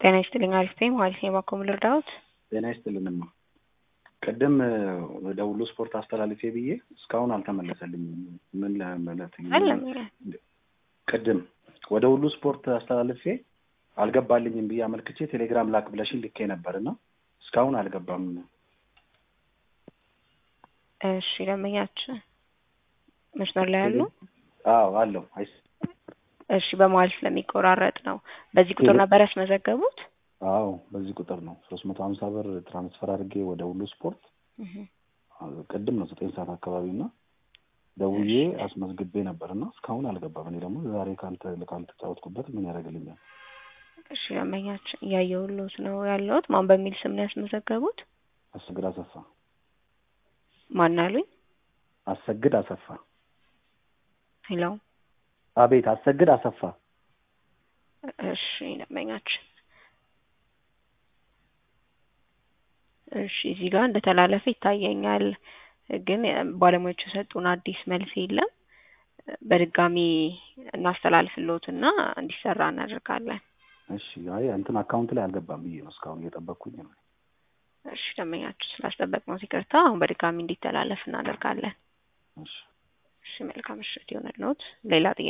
ጤና ይስጥልኝ አሪፍ ነኝ ማለት ነው። እባክዎ ምን ልርዳዎት? ጤና ይስጥልንማ ቅድም ወደ ሁሉ ስፖርት አስተላልፌ ብዬ እስካሁን አልተመለሰልኝም። ምን ለማለት አለም ቅድም ወደ ሁሉ ስፖርት አስተላልፌ አልገባልኝም ብዬ አመልክቼ ቴሌግራም ላክ ብለሽኝ ልኬ ነበር እና እስካሁን አልገባም። እሺ ደንበኛችን መስመር ላይ ያሉ አዎ አለው አይስ እሺ በመሀል ስለሚቆራረጥ ነው። በዚህ ቁጥር ነበር ያስመዘገቡት? አዎ በዚህ ቁጥር ነው ሶስት መቶ ሀምሳ ብር ትራንስፈር አድርጌ ወደ ሁሉ ስፖርት ቅድም ነው ዘጠኝ ሰዓት አካባቢ እና ደውዬ አስመዝግቤ ነበር እና እስካሁን አልገባም። እኔ ደግሞ ዛሬ ካልተጫወትኩበት ምን ያደርግልኛል? እሺ ደንበኛችን እያየሁልዎት ነው ያለሁት። ማን በሚል ስም ነው ያስመዘገቡት? አሰግድ አሰፋ። ማን አሉኝ? አሰግድ አሰፋ። ሄሎ አቤት፣ አሰግድ አሰፋ። እሺ ደንበኛችን እሺ እዚህ ጋር እንደተላለፈ ይታየኛል፣ ግን ባለሙያዎቹ የሰጡን አዲስ መልስ የለም። በድጋሚ እናስተላልፍልዎትና እንዲሰራ እናደርጋለን። እሺ አይ እንትን አካውንት ላይ አልገባም ብዬ ነው እስካሁን እየጠበቅኩኝ ነው። እሺ ደንበኛችን ስላስጠበቅነው ይቅርታ። አሁን በድጋሚ እንዲተላለፍ እናደርጋለን። እሺ እሺ መልካም ምሽት ይሆንልዎት። ሌላ ጥያቄ